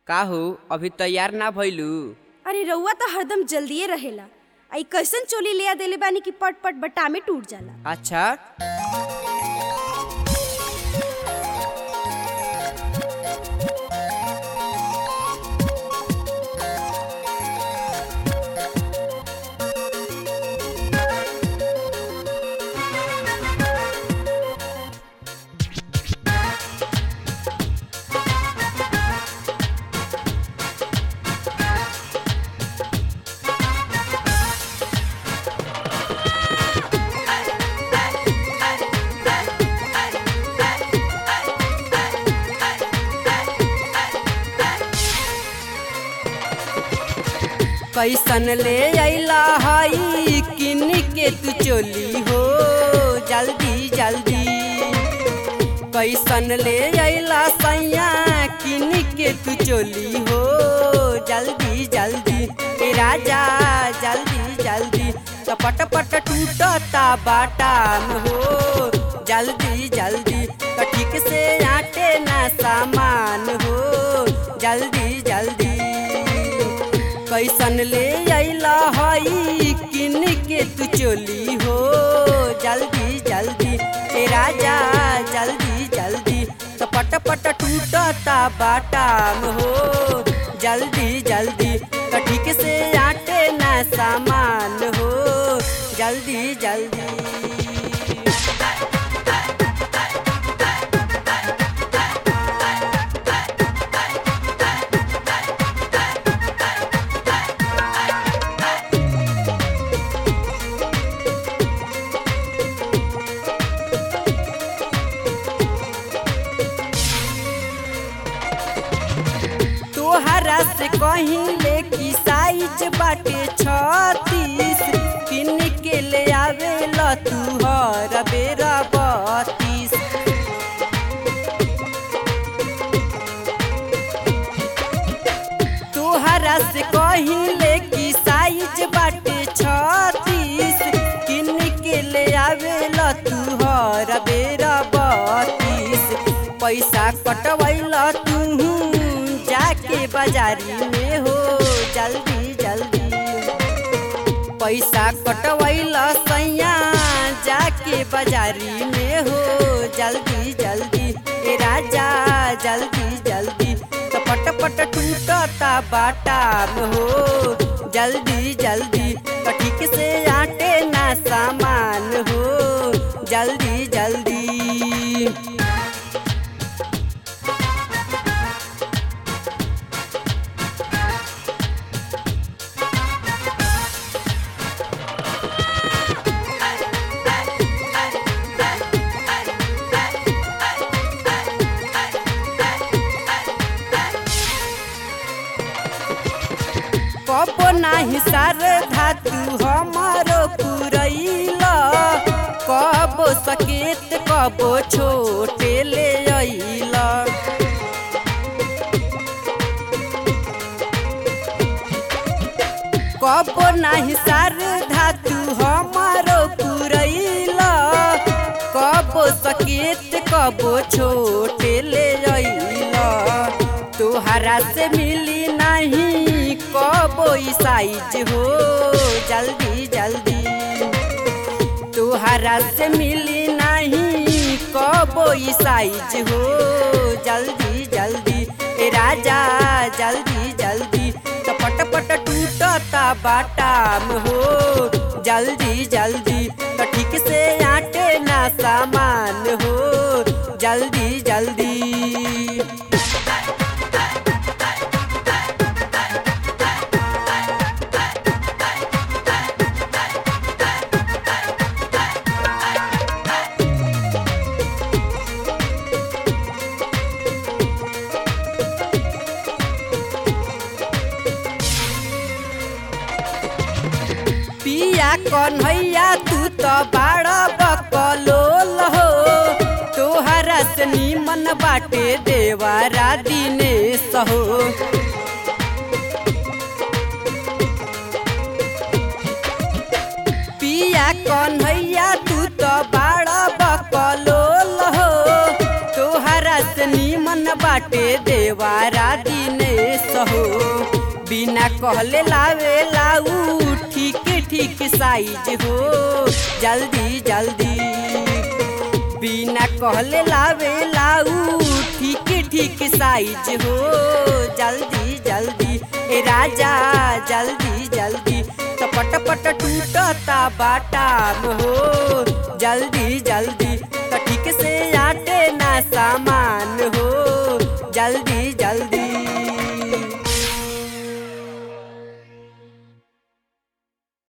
का हो अभी तैयार ना भइलू अरे रउआ तो हरदम जल्दिए रहेला आई कैसन चोली लिया देले बानी कि पट पट बटा में टूट जाला अच्छा कैसन ले अइला हई किन के तू चोली हो जल्दी जल्दी कैसन ले अइला सैया किन के तू चोली हो जल्दी जल्दी ए राजा जल्दी जल्दी तो पट पट टूटता बाटा में हो जल्दी जल्दी तो ठीक से आटे ना सामान हो जल्दी जल्दी कैसन ले अइला हई किन के तू चोली हो जल्दी जल्दी ए राजा जल्दी जल्दी तो पट पट टूटता बाटा में हो जल्दी जल्दी तो ठीक से आटे ना सामान हो जल्दी जल्दी तोहरा से कहीं ले की साइज बाटे छत्तीस किन के ले आवे ल तू हर बेरा बत्तीस तोहरा से कहीं ले की साइज बाटे छत्तीस किन के ले आवे ल तू हर बेरा बत्तीस पैसा कटवैल तू जाके बाजारी में हो जल्दी जल्दी पैसा कटवैल सैया जाके बाजारी में हो जल्दी जल्दी ए राजा जल्दी जल्दी तो पट पट टूटता बाटा में हो जल्दी जल्दी तो ठीक से आटे ना सामान हो जल्दी जल्दी कब नाही सार धातु हमारो पुरैल कब सकेत कब छोटे ले अइल कब नाही सार धातु हमारो पुरैल कब सकेत कब छोटे ले अइल तोहरा से मिली नहीं कबो साइज हो जल्दी जल्दी तोहरा से मिली नहीं कबो साइज हो जल्दी जल्दी ए राजा जल्दी जल्दी तो पट पट टूटता बाटा में हो जल्दी जल्दी तो ठीक से आटे ना सामान हो जल्दी जल्दी पिया कन्हैया तू तो बाड़ा बकलोल हो तोहरा से नीमन बाटे देवारा दिनेश हो पिया कन्हैया तू तो बाड़ा बकलोल हो तोहरा से नीमन बाट बाटे देवारा दिनेश हो बिना कहले लावे लाऊ ठीक ठीक साइज हो जल्दी जल्दी बिना कहले लावे लाऊ ठीक ठीक साइज हो जल्दी जल्दी ए राजा जल्दी जल्दी तो पट पट टूटता बाटाम हो जल्दी जल्दी तो ठीक से आटे ना सामान